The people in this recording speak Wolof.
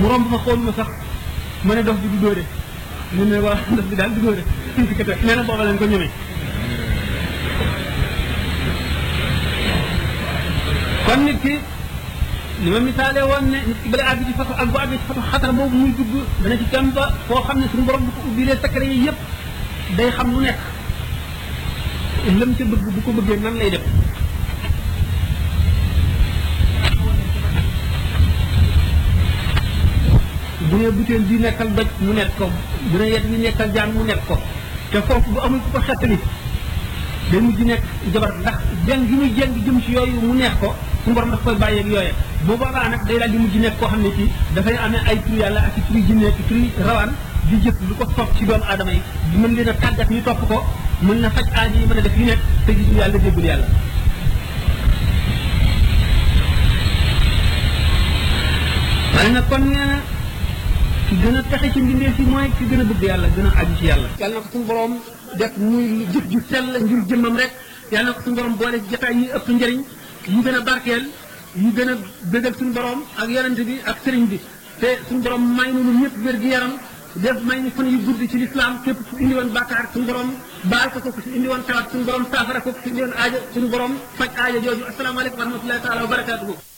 mu romb ma xool ma sax ma ne dof bi du dóore mu ne waa dof bi daal du dóore nee na booba leen ko ñemee kon nit ki li ma misaale woon ne nit ki bala àgg ci fatu ak bu àgg ci fatu xatar boobu muy dugg dana ci dem ba foo xam ne suñu borom bu ko ubbilee secret yi yëpp day xam lu nekk lëm ca bëgg bu ko bëggee nan lay def bu ne butéel bi nekkal doj mu nekk ko bu ne yet bi nekkal jaan mu nekk ko te foofu bu amul ku ko xettali day mujj nekk jabar ndax jeng gi muy jeng jëm ci yooyu mu neex ko suñu borom daf koy bàyyeeg yooye bu boobaa nag day daal di mujj nekk koo xam ne ci dafay amee ay tur yàlla ak i turi jinne ak i turi rawaan di jëf lu ko topp ci doomu aadama yi di mën leen a tàggat ñu topp ko mën na faj aaji yi mën a def yu nekk te gisul yàlla déggul yàlla waaye nag kon nee na ki gën a texe ci mbindeef yi mooy ki gën a bëgg yàlla gën a aju ci yàlla yàlla na ko suñu borom def muy jëf ju sell ngir jëmmam rek yàlla na ko suñu borom boole jotaay yi ëpp njëriñ yu gën a barkeel yu gën a bëggal suñu borom ak yonent bi ak sëriñ bi te suñu borom may nu ñun ñëpp wér gi yaram def may ñu fan yu gudd ci lislaam képp ku indi woon bàkkaar suñu borom baal ko ko ku indi woon tawat suñu borom saafara ko ku indi woon aaja suñu borom faj aaja jooju asalaamaaleykum wa rahmatullahi taala wa barakaatuhu